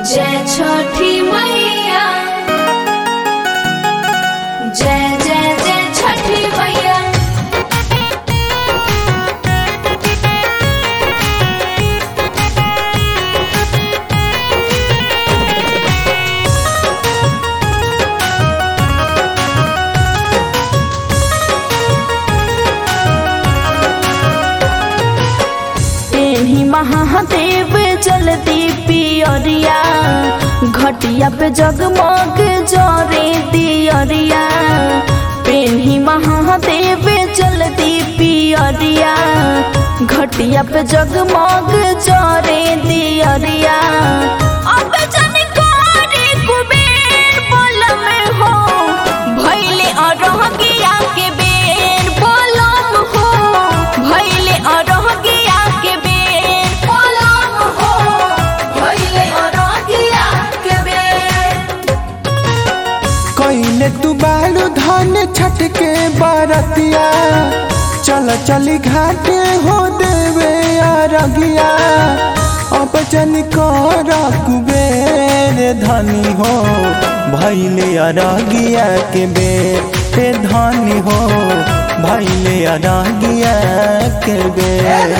जय छठी मैया जय जय जय छठी मैया तेही महादेव जलती पियरिया घटिया पे जगमग जरे दियरिया पेन्ही महादेव जलती पियरिया घटिया पे जगमग जरे दियरिया अब जन करे कुबेर बोलम हो भैले अरहगिया के बेर बोलम हो भैले अरहगिया के बेर बोलम हो भैले अरहगिया के बेर कइले तू बालू धान छठ के बरतिया चल चली घाटे हो देवे अरगिया अब जन कर कुबेर धनी हो भैले अरगिया के बेर ए धनी हो भैले अरगिया के बेर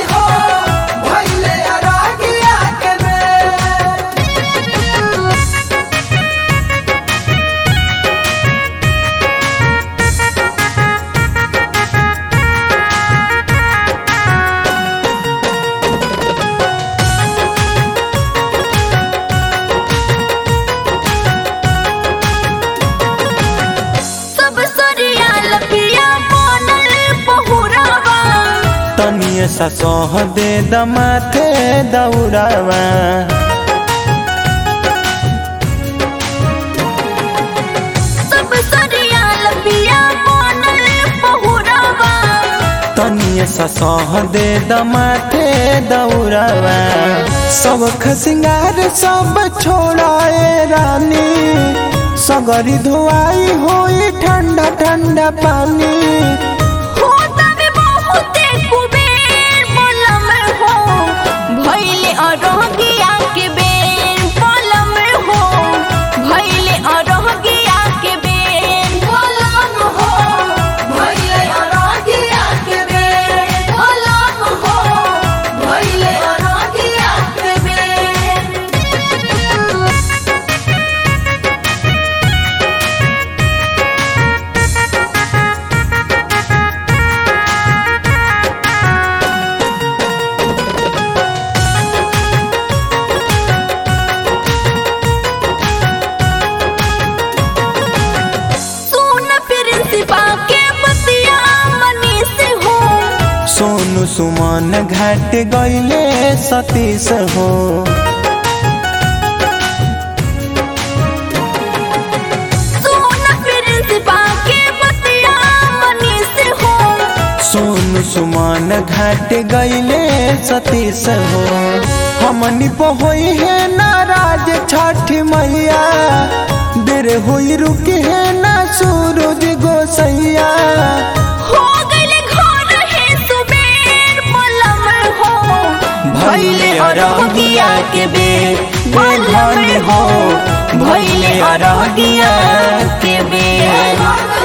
सब सरिया लपिया बनल बहुरावा तनिए सा सह दे दमाथे दौड़ावा सब सरिया लपिया बनल बहुरावा तनिए सा सह दे दमाथे दौड़ावा सब खसिंगार सब छोड़ाए रानी सगरी धुआई होई ठंडा ठंडा पानी होता भी बहुते कुबेर बोलम हो भैले अरहगिया के बेर बोलम हो भैले अरहगिया के बेर बोलम हो भैले अरहगिया के बेर बोलम हो भैले अरहगिया के बेर सुन प्रिंसिपा के बतिया मनी से हो सोनू सुमन घाट गईले सतीश हो सुन प्रिंसिपा के बतिया मनी से हो सोनू सुमन घाट गईले सतीश हो हमनी पहोई है नाराज छठ मैया देर हुई रुकी है ना सूरज गोसैया हो गइले घर है सुबेर बोलम हो भैले अरगिया के बेर बेलन हो भैले अरगिया के बेर